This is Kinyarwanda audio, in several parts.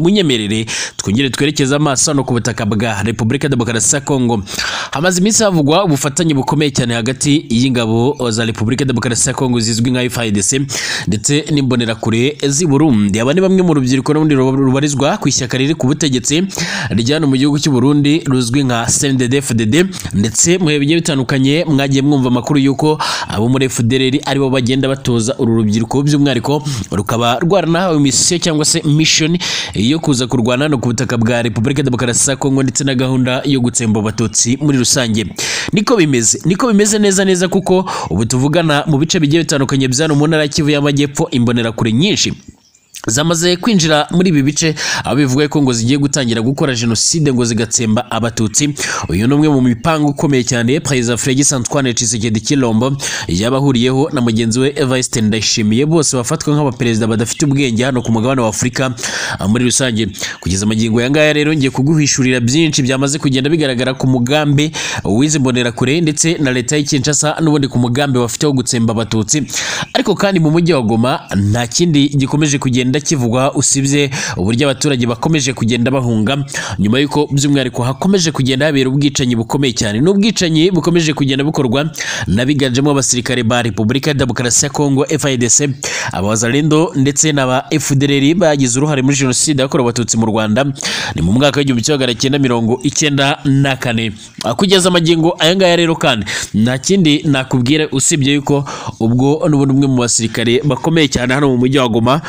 munyemerere twongere twerekeze amaso hano ku butaka bwa repubulika demokarasi ya kongo hamaze iminsi havugwa ubufatanye bukomeye cyane hagati y'ingabo za repubulika demokarasi ya kongo zizwi nka fidc ndetse n'imbonerakure z'i burundi aba ni bamwe mu rubyiruko n'ubundi rubarizwa ku ishyaka riri ku butegetsi rya hano mu gihugu cy'u burundi ruzwi nka cndfdd ndetse mu bihe bigiye bitandukanye mwagiye mwumva amakuru y'uko abo muri fdr aribo bagenda batoza uru rubyiruko by'umwihariko rukaba rwaranahawe misiyo cyangwa se mishoni yo kuza kurwana hano ku butaka bwa repubulika demokarasi ya kongo ndetse na gahunda yo gutsemba abatutsi muri rusange niko bimeze niko bimeze neza neza kuko ubu tuvugana mu bice bigiye bitandukanye bya hano mu ntara ya kivu y'amajyepfo imbonerakure nyinshi zamaze kwinjira muri ibi bice aho bivuga ko ngo zigiye gutangira gukora jenoside ngo zigatsemba abatutsi uyu ni umwe mu mipango ikomeye cyane perezida fregis antoine cisekedi kilombo yabahuriyeho na mugenzi we evariste ndayishimiye bose bafatwa nk'abaperezida badafite ubwenge hano ku mugabane wa afurika muri rusange kugeza amagingo ya ngaya rero ngiye kuguhishurira byinshi byamaze kugenda bigaragara ku mugambi w'izi mbonerakure ndetse na leta y'i kinshasa n'ubundi ku mugambi bafite wo gutsemba abatutsi ariko kandi mu mujyi wa goma nta kindi gikomeje kugenda kivugwa usibye uburyo abaturage bakomeje kugenda bahunga nyuma y'uko by'umwihariko hakomeje kugenda habera ubwicanyi bukomeye cyane n'ubwicanyi bukomeje kugenda bukorwa n'abiganjemo abasirikare ba repubulika ya demokarasi ya kongo fidc abazarendo ndetse n'aba fdr bagize uruhare muri jenoside yakorewe abatutsi mu rwanda ni mu mwaka w'igihumbi kimwe magana cyenda mirongo icyenda na kane kugeza amagingo aya ngaya rero kandi nta kindi nakubwira usibye yuko ubwo n'ubundi umwe mu basirikare bakomeye cyane hano mu mujyi wa goma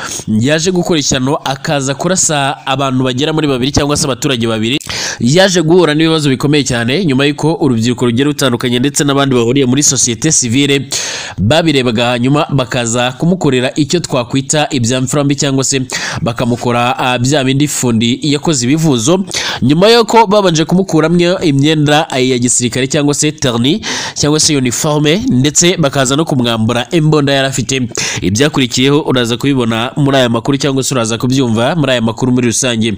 yaje gukora ishyano akaza kurasa abantu bagera muri babiri cyangwa se abaturage babiri yaje guhura n'ibibazo bikomeye cyane nyuma y'uko urubyiruko rugiye rutandukanye ndetse n'abandi bahuriye muri sosiyete sivile babirebaga hanyuma bakaza kumukorera icyo twakwita ibyamfurambi cyangwa se bakamukora bya bindi fundi yakoze ibivuzo nyuma y'uko babanje kumukuramo imyenda ya gisirikare cyangwa se terni cyangwa se uniforme ndetse bakaza no kumwambura imbunda yari afite ibyakurikiyeho uraza kubibona muri aya makuru cyangwa se uraza kubyumva muri aya makuru muri rusange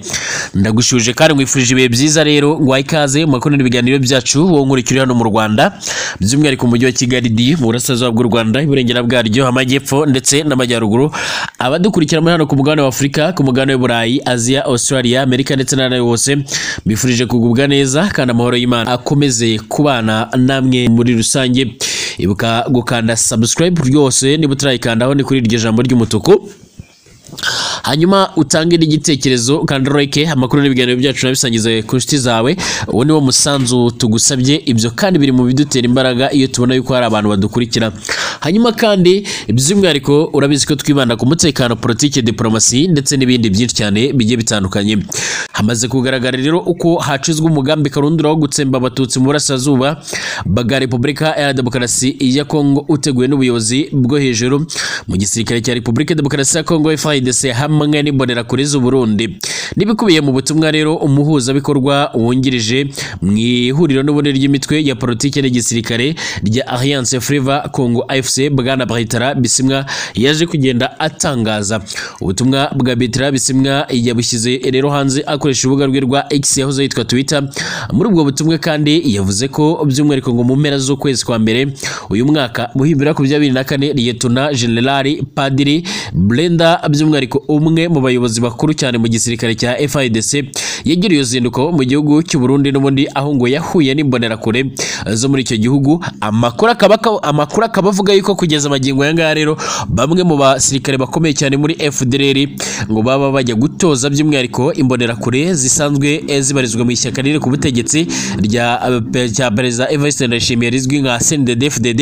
ndagushuje kandi nkwifurije ibihe byiza rero ngwaye ikaze makuru ibiganiro byacu wowe nkurikira hano mu Rwanda by'umwihariko mu mujyi wa Kigali D mu burasirazuba bw'u Rwanda iburengera bwaryo amajyepfo ndetse n'amajyaruguru abadukurikira muri hano ku mugabane wa Afurika ku mugabane w'Uburayi Aziya Australia Amerika ndetse n'ahandi hose mbifurije kugubwa neza kandi amahoro y'Imana akomeze kubana namwe muri rusange ibuka gukanda subscribe rwose niba utarayikandaho ni kuri iryo jambo ry'umutuku hanyuma utange n'igitekerezo kandi ureke amakuru n'ibiganiro byacu nabisangiza ku nshuti zawe uwo ni wo musanzu tugusabye ibyo kandi biri mu bidutera imbaraga iyo tubona yuko hari abantu badukurikira hanyuma kandi by'umwihariko urabizi ko twibanda ku mutekano politiki diporomasi ndetse n'ibindi byinshi cyane bigiye bitandukanye hamaze kugaragara rero uko hacizwe umugambi karundura wo gutsemba abatutsi mu burasirazuba bwa repubulika ya demokarasi ya kongo uteguwe n'ubuyobozi bwo hejuru mu gisirikare cya repubulika demokarasi ya kongo fayini ndetse hamwe n'imbonera kuri z'uburundi n'ibikubiye mu butumwa rero umuhuzabikorwa wungirije mu ihuriro n'ubundi ry'imitwe ya politiki n'igisirikare rya alliance fleva congo afc bwana bahitara bisimwa yaje kugenda atangaza ubutumwa bwa bitira bisimwa yabushyize rero hanze akoresha urubuga rwe rwa x yahoze yitwa twitter muri ubwo butumwa kandi yavuze ko by'umwihariko ngo mu mpera z'ukwezi kwa mbere uyu mwaka muhimbira ku bya bibiri na kane liyetona generali padiri brenda by'umwihariko by'umwihariko umwe mu bayobozi bakuru cyane mu gisirikare cya FIDC yagiriye uruzinduko mu gihugu cy'u Burundi n'ubundi aho ngo yahuye n'imbonerakure zo muri icyo gihugu amakuru akaba amakuru akaba avuga yuko kugeza amagingo ya ngaya rero bamwe mu basirikare bakomeye cyane muri FDLR ngo baba bajya gutoza by'umwihariko imbonerakure zisanzwe zibarizwa mu ishyaka riri ku butegetsi rya cya perezida Evariste Ndayishimiye rizwi nka CNDD-FDD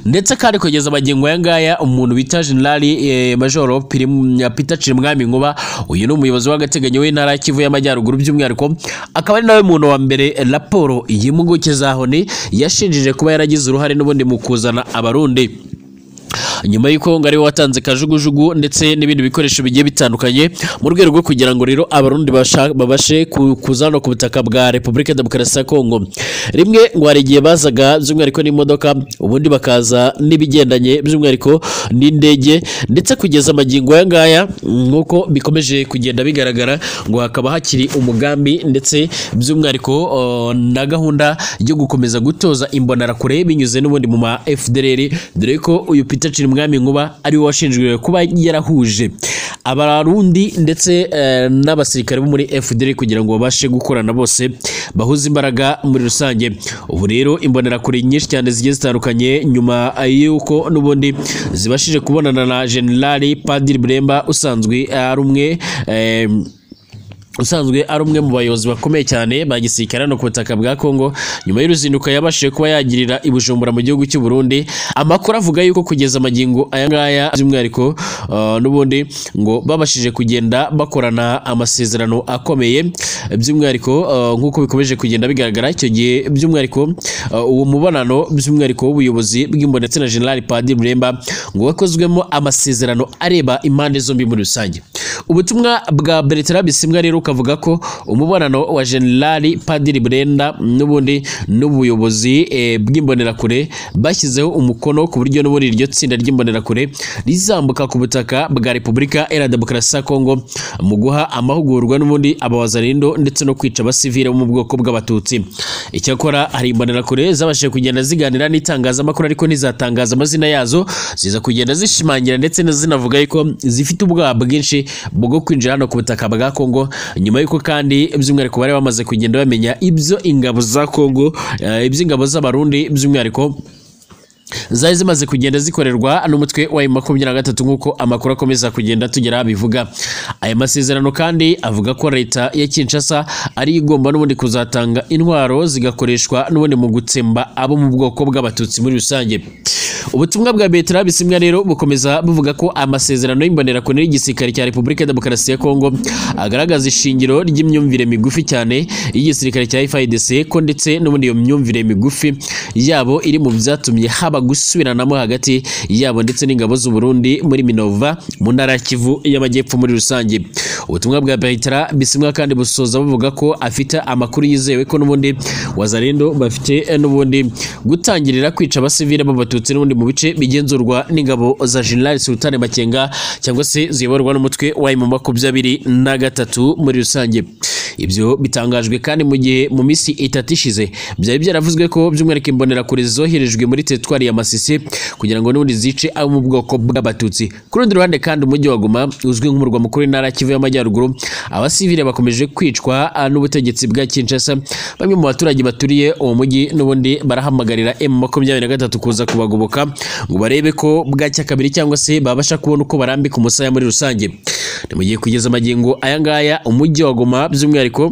ndetse kandi kugeza amagingo ya ngaya umuntu bita General eh, Major Pirimu Peter Cirimwami Nkuba uyu ni umuyobozi w'agateganyo w'intara ya Kivu y'Amajyaruguru by'umwihariko akaba ari nawe muntu wa mbere raporo y'impuguke za Honi yashinjije kuba yaragize uruhare n'ubundi mu kuzana abarundi nyuma y'uko ngo ariwe watanze kajugujugu ndetse n'ibindi bikoresho bigiye bitandukanye mu rwego rwo kugira ngo rero abarundi babashe kuza no ku butaka bwa repubulika demokarasi ya kongo rimwe ngo hari igihe bazaga by'umwihariko n'imodoka ubundi bakaza n'ibigendanye by'umwihariko n'indege ndetse kugeza amagingo aya ngaya nk'uko bikomeje kugenda bigaragara ngo hakaba hakiri umugambi ndetse by'umwihariko na gahunda yo gukomeza gutoza imbonarakure binyuze n'ubundi mu ma fdr dore ko uyu peter mwami nkuba ari we washinjwe kuba yarahuje abarundi ndetse eh, n'abasirikare bo muri FDL kugira ngo babashe gukorana bose bahuze imbaraga muri rusange ubu rero imbonerakure nyinshi cyane zigiye zitandukanye nyuma y'uko n'ubundi zibashije kubonana na General Padiri Buremba usanzwe ari umwe eh, usanzwe ari umwe mu bayobozi bakomeye cyane ba gisirikare hano ku butaka bwa Congo nyuma y'uruzinduko yabashije kuba yagirira i Bujumbura mu gihugu cy'u Burundi amakuru avuga yuko kugeza amagingo aya ngaya by'umwihariko uh, n'ubundi ngo babashije kugenda bakorana amasezerano akomeye by'umwihariko uh, nk'uko bikomeje kugenda bigaragara icyo gihe by'umwihariko uh, uwo mubonano by'umwihariko w'ubuyobozi bw'imbonetse na General Padiri Buremba ngo wakozwemo amasezerano areba impande zombi muri rusange ubutumwa bwa Bertrand Bisimwa rero ukavuga ko umubonano wa General Padiri Brenda n'ubundi n'ubuyobozi eh, bw'imbonerakure bashyizeho umukono ku buryo n'ubundi iryo tsinda ry'imbonerakure rizambuka ku butaka bwa Repubulika Iharanira Demokarasi ya Kongo mu guha amahugurwa n'ubundi abawazarindo ndetse no kwica abasivile bo mu bwoko bw'abatutsi icyakora hari imbonerakure zabashije kugenda ziganira n'itangazamakuru ariko ntizatangaza amazina yazo ziza kugenda zishimangira ndetse zinavuga yuko zifite ubwoba bwinshi bwo kwinjira hano ku butaka bwa Kongo nyuma y'uko kandi by'umwihariko bari bamaze kugenda bamenya ibyo ingabo za Kongo eh, iby'ingabo z'abarundi by'umwihariko zari zimaze kugenda zikorerwa n'umutwe wa makumyabiri na gatatu nk'uko amakuru akomeza kugenda tugera bivuga aya masezerano kandi avuga ko leta ya Kinshasa ari igomba n'ubundi kuzatanga intwaro zigakoreshwa n'ubundi mu gutsemba abo mu bwoko bw'abatutsi muri rusange ubutumwa bwa Bertrand Bisimwa rero bukomeza buvuga ko amasezerano y'imbonerakure y'igisirikare cya Repubulika ya Demokarasi ya Kongo agaragaza ishingiro ry'imyumvire migufi cyane y'igisirikare cya FARDC ko ndetse n'ubundi iyo myumvire migufi yabo iri mu byatumye haba haba gusubiranamo hagati yabo ndetse n'ingabo z'u Burundi muri Minova mu ntara ya Kivu y'amajyepfo muri rusange ubutumwa bwa Bertrand Bisimwa kandi busoza buvuga ko afite amakuru yizewe ko n'ubundi wazarendo bafite n'ubundi gutangirira kwica abasivile b'abatutsi n'ubundi mu bice bigenzurwa n'ingabo za General Sultan Makenga cyangwa se ziyoborwa n'umutwe wa mu makumyabiri na gatatu muri rusange ibyo bitangajwe kandi mu gihe mu minsi itatu ishize byari byaravuzwe ko by'umwihariko imbonerakure zoherejwe muri teritwari ya Masisi kugira ngo n'ubundi zice abo mu bwoko bw'abatutsi ku rundi ruhande kandi umujyi wa Goma uzwi nk'umurwa mukuru w'intara ya Kivu y'amajyaruguru abasivile bakomeje kwicwa n'ubutegetsi bwa Kinshasa bamwe mu baturage baturiye uwo mujyi n'ubundi barahamagarira M makumyabiri na gatatu kuza kubagoboka ngo barebe ko bwacya kabiri cyangwa se babasha kubona uko barambika umusaya muri rusange ni mu gihe kugeza amagingo aya ngaya umujyi wa Goma by'umwihariko ariko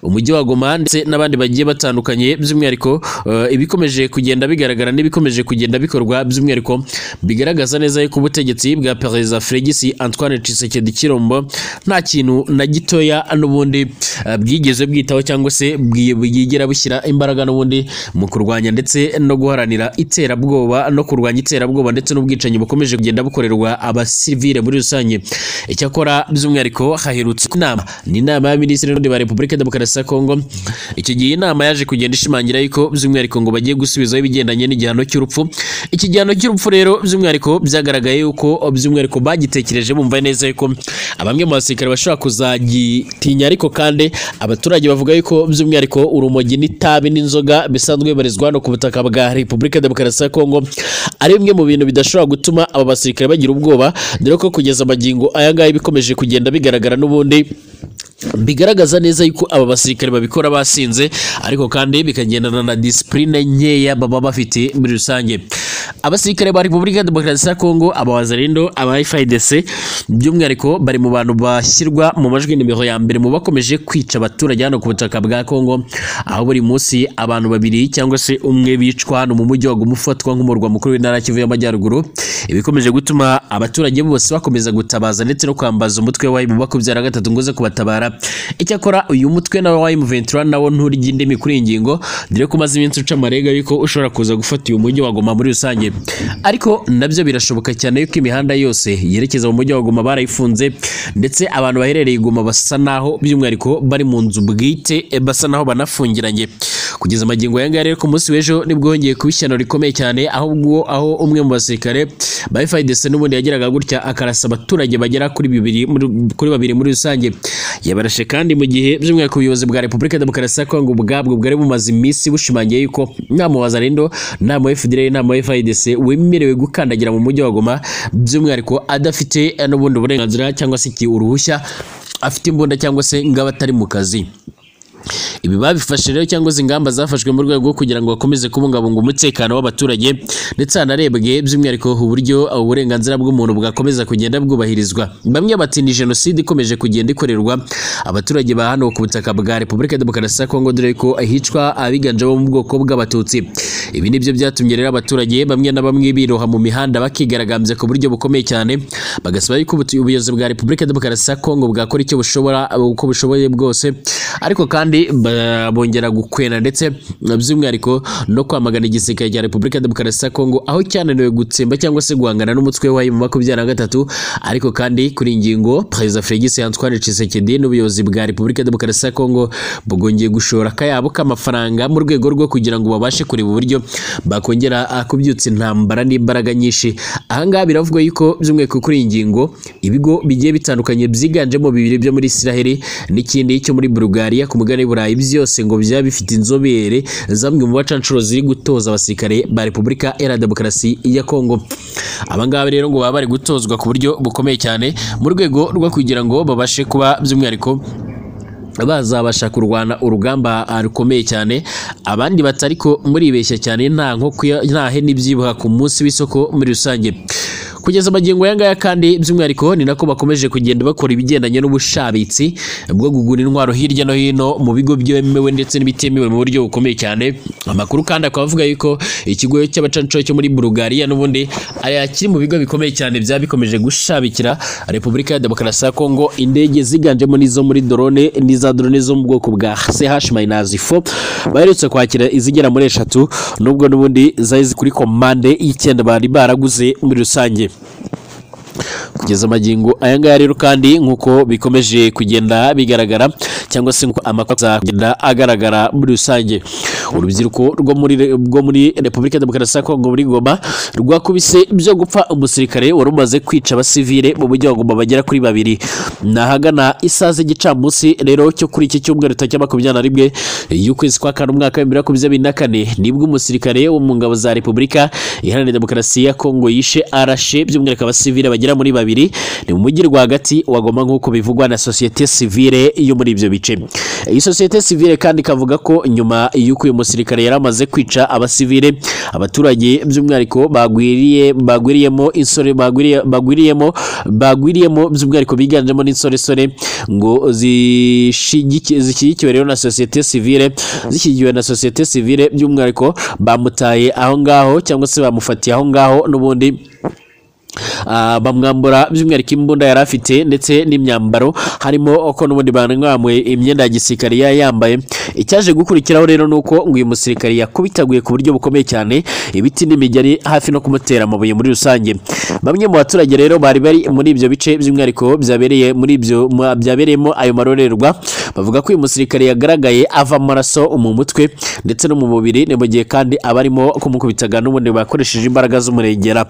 umujyi wa Goma ndetse n'abandi bagiye batandukanye by'umwihariko uh, ibikomeje kugenda bigaragara n'ibikomeje kugenda bikorwa by'umwihariko bigaragaza neza yuko ubutegetsi bwa Perezida Félix Antoine Tshisekedi Chilombo nta kintu na gitoya n'ubundi uh, bwigeze bwitaho cyangwa se bwigera bushyira imbaraga n'ubundi mu kurwanya ndetse no guharanira iterabwoba no kurwanya iterabwoba ndetse n'ubwicanyi bukomeje kugenda bukorerwa abasivile muri rusange icyakora by'umwihariko haherutse inama ni inama y'abaminisitiri ba Repubulika Demokarasi ya Kongo icyo gihe inama yaje kugenda ishimangira yuko by'umwihariko ngo bagiye gusubizaho ibigendanye n'igihano cy'urupfu iki gihano cy'urupfu rero by'umwihariko byagaragaye yuko by'umwihariko bagitekereje bumva neza yuko abamwe mu basirikare bashobora kuzagitinya ariko kandi abaturage bavuga yuko by'umwihariko urumogi n'itabi n'inzoga bisanzwe bibarizwa hano ku butaka bwa Repubulika Demokarasi ya Kongo ari bimwe mu bintu bidashobora gutuma aba basirikare bagira ubwoba dore ko kugeza amagingo aya ngaya bikomeje kugenda bigaragara n'ubundi bigaragaza neza yuko aba basirikare babikora basinze ariko kandi bikagendana na disipurine nkeya baba bafite muri rusange abasirikare ba repubulika demokarasi ya kongo abawazarindo aba fidc by'umwihariko bari mu bantu bashyirwa mu majwi nimero ya mbere mu bakomeje kwica abaturage hano ku butaka bwa kongo aho buri munsi abantu babiri cyangwa se umwe bicwa hano mu mujyi wa goma ufatwa nk'umurwa mukuru w'intara kivu y'amajyaruguru ibikomeje gutuma abaturage bose bakomeza gutabaza ndetse no kwambaza umutwe wa mu makumyabiri na gatatu ngo uze kubatabara icyakora uyu mutwe nawe wa M23 nawo nturya indimi kuri iyi ngingo dore ko umaze iminsi uca amarega yuko ushobora kuza gufata uyu mujyi wa Goma muri rusange ariko nabyo birashoboka cyane yuko imihanda yose yerekeza mu mujyi wa Goma barayifunze ndetse abantu baherereye Goma basa naho by'umwihariko bari mu nzu bwite basa naho banafungiranye kugeza amagingo yanga rero ku munsi w'ejo nibwo hongeye kuba ishyano rikomeye cyane aho ubwo aho umwe mu basirikare ba FARDC n'ubundi yageraga gutya akarasa abaturage bagera kuri bibiri kuri babiri muri rusange yabarashe kandi mu gihe by'umwihariko ubuyobozi bwa Repubulika Demokarasi ya Kongo ubwabwo bwari bumaze iminsi bushimangiye yuko nta mu Wazalendo nta mu FDL nta mu FARDC wese wemerewe gukandagira mu mujyi wa Goma by'umwihariko adafite eh, n'ubundi burenganzira cyangwa se iki- uruhushya afite imbunda cyangwa se ngaba atari mu kazi ibi babifashe rero cyangwa izi ingamba zafashwe mu rwego rwo kugira ngo bakomeze kubungabunga umutekano w'abaturage ndetse hanarebwe by'umwihariko uburyo uburenganzira bw'umuntu bwakomeza kugenda bwubahirizwa bamwe bati ni jenoside ikomeje kugenda ikorerwa abaturage ba hano ku butaka bwa repubulika ya demokarasi ya kongo dore ko ahicwa abiganjemo bo mu bwoko bw'abatutsi ibi nibyo byatumye rero abaturage bamwe na bamwe biroha mu mihanda bakigaragambya ku buryo bukomeye cyane bagasaba yuko ubutu- ubuyobozi bwa repubulika ya demokarasi ya kongo bwakora icyo bushobora uko bushoboye bwose ariko kandi ba- bongera gukwena ndetse by'umwihariko no kwamagana igisirikare cya repubulika ya demokarasi ya kongo aho cyananiwe gutsemba cyangwa se guhangana n'umutwe wayo mu makumyabiri na gatatu ariko kandi kuri iyi ngingo perezida felix antoine tshisekedi n'ubuyobozi bwa repubulika ya demokarasi ya kongo bwongeye gushora akayabo k'amafaranga mu rwego rwo kugira ngo babashe kureba uburyo bakongera ah, kubyutsa intambara n'imbaraga nyinshi ahangaha biravugwa yuko by'umwihariko kuri iyi ngingo ibigo bigiye bitandukanye byiganjemo bibiri byo muri Israel n'ikindi cyo muri Bulgaria ku mugabane w'Uburayi byose ngo byaba bifite inzobere zamwe mu bacancuro ziri gutoza abasirikare ba Repubulika Iharanira Demokarasi ya Kongo aba ngaba rero ngo baba bari gutozwa ku buryo bukomeye cyane mu rwego rwo kugira ngo babashe kuba by'umwihariko bazabasha kurwana urugamba ah, rukomeye cyane abandi batariko muribeshya cyane nta nkoko ya- nta hene ibyibuha ku munsi w'isoko muri rusange kugeza amagingo aya ngaya kandi by'umwihariko ni nako bakomeje kugenda bakora ibigendanye n'ubushabitsi bwo kugura intwaro hirya no hino mu bigo byemewe ndetse n'ibitemewe mu buryo bukomeye cyane amakuru kandi akaba avuga yuko ikigo cy'abacancuro cyo muri Bulgaria n'ubundi ari akiri mu bigo bikomeye cyane byaba bikomeje gushabikira Repubulika ya Demokarasi ya Kongo indege ziganjemo n'izo muri drone n'iza drone zo mu bwoko bwa CH minus 4 baherutse kwakira izigera muri eshatu nubwo n'ubundi zari ziri kuri komande y'icyenda bari baraguze muri rusange kugeza amagingo aya ngaya rero kandi nk'uko bikomeje kugenda bigaragara cyangwa se nk'uko amakuru akomeza kugenda agaragara muri rusange urubyiruko rwo muri rwo muri repubulika ya demokarasi ya kongo muri goma rwakubise byo gupfa umusirikare wari umaze kwica abasivile mu mujyi wa goma bagera kuri babiri ni ahagana isaha z'igicamunsi rero cyo kuri iki cyumweru tariki makumyabiri na rimwe y'ukwezi kwa kane umwaka w'ibihumbi bibiri na makumyabiri na kane nibwo umusirikare wo mu ngabo za repubulika iharanira demokarasi ya kongo yishe arashe by'umwihariko abasivile bagera muri babiri ni mu mujyi rwagati wagoma nk'uko bivugwa na sosiyete sivile yo muri ibyo bice iyi sosiyete sivile kandi ikavuga ko nyuma y'uko uyu musirikare yari amaze kwica abasivile abaturage by'umwihariko bagwiriye bagwiriyemo insore bagwiriye bagwiriyemo bagwiriyemo by'umwihariko biganjemo n'insoresore ngo zishigiki- zishyigikiwe rero na sosiyete sivile zishyigikiwe na sosiyete sivile by'umwihariko bamutaye aho ngaho cyangwa se bamufatiye aho ngaho n'ubundi Ah, bamwambura by'umwihariko imbunda yari afite ndetse n'imyambaro harimo uko n'ubundi bamwamwe imyenda ya gisirikare yari yambaye icyaje gukurikiraho rero ni uko ngo uyu musirikare yakubitaguye ku buryo bukomeye cyane ibiti n'imigeri hafi no kumutera amabuye muri rusange bamwe mu baturage rero bari bari muri ibyo bice by'umwihariko byabereye muri ibyo mu- byabereyemo ayo marorerwa bavuga ko uyu musirikare yagaragaye ava amaraso mu mutwe ndetse no mu mubiri ni mu gihe kandi abarimo kumukubitaga n'ubundi bakoresheje imbaraga z'umurengera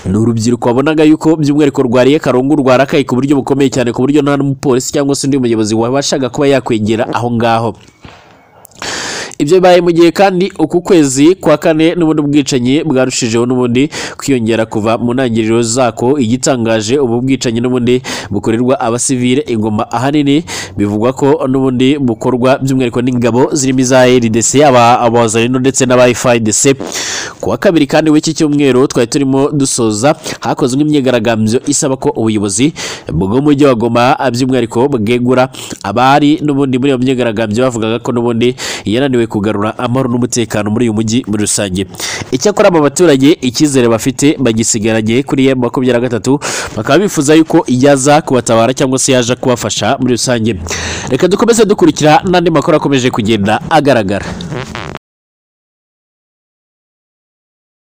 ni urubyiruko wabonaga yuko by'umwihariko rwariye karungu rwarakaye ku buryo bukomeye cyane ku buryo nta n'umupolisi cyangwa se undi muyobozi wabashaga kuba yakwegera aho ngaho ibyo bibaye mu gihe kandi uku kwezi kwa kane n'ubundi bwicanyi bwarushijeho n'ubundi kwiyongera kuva mu ntangiriro zako igitangaje ubu bwicanyi n'ubundi bukorerwa abasivile ingoma ahanini bivugwa ko n'ubundi bukorwa by'umwihariko n'ingabo zirimo iza RDC aba abazarino ndetse n'aba FIDC ku wa kabiri kandi w'iki cyumweru twari turimo dusoza hakozwe imyigaragambyo isaba ko ubuyobozi bw'umujyi wa Goma by'umwihariko bwegura abari n'ubundi muri iyo myigaragambyo bavugaga ko n'ubundi yananiwe kugarura amahoro n'umutekano muri uyu mujyi muri rusange icyakora aba baturage icyizere bafite bagisigaranye kuri ya makumyabiri na gatatu bakaba bifuza yuko yaza kubatabara cyangwa se yaje kubafasha muri rusange reka dukomeze dukurikira n'andi makuru akomeje kugenda agaragara